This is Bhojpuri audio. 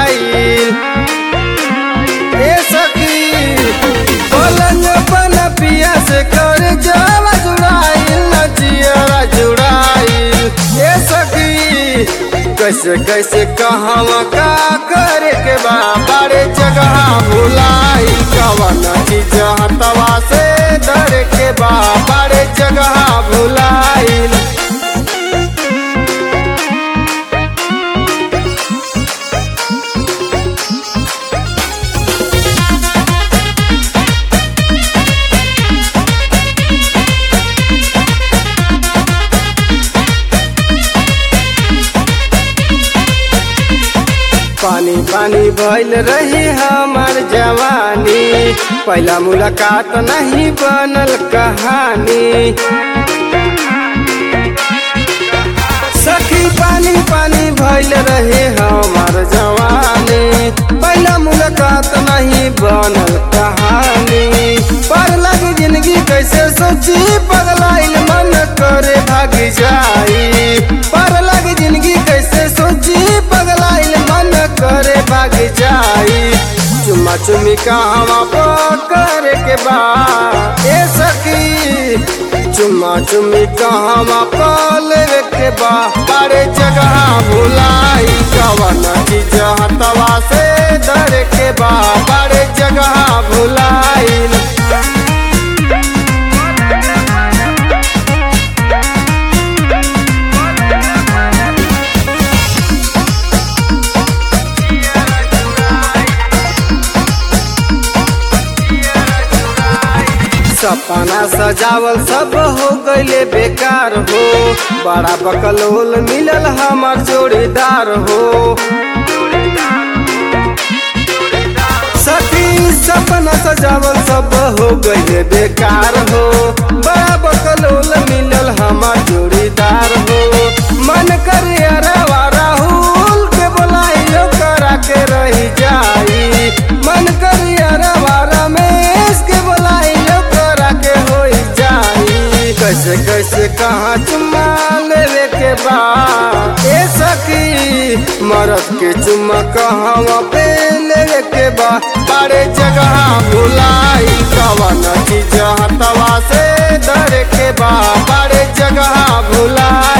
भुलाइल ए सखी पलंग बन पिया से कर जावा जुड़ाइल नजिया जुड़ाइल ए सखी कैसे कैसे कहवा का करे के बा बड़े जगह भुलाइल कवन चीज हतवा से डर के बा बड़े जगह भुलाइल पानी पानी भइल रही हमार जवानी पहला मुलाकात नहीं बनल कहानी सखी पानी पानी भइल रहे हमार जवानी पहला मुलाकात नहीं बनल कहानी पर लगी जिंदगी कैसे सोची पगलाइल मन करे भाग जाई पर लगी जिंदगी कैसे सोची पगलाइल मन करे भाग जाई चुम्मा चुम्मी कहवा पकड़ के बा ए सखी चुम्मा चुम्मी कहवा पल के बा बड़े जगह भुलाई कवन चीज हतवा से डर के बा बड़े जगह भुलाई सपना सजावल सब हो गईले बेकार हो बड़ा बकलोल मिलल हमार जोड़ीदार हो सखी सपना सजावल सब हो गईले बेकार हो बड़ा बकलोल मिलल हमार जोड़ीदार हो मन करे अरवा राहुल के बोलाइयो करा के रही जाई मन करे अरवा रमेश के बोलाइयो करा के हो जाई कैसे कैसे कहाँ चुम्मा लेवे के बा ए सखी मरद के चुम्मा कहवा पे लेवे के बा बड़े जगह भुलाई कवन चीज हतवा से डर के बा बड़े जगह भुलाई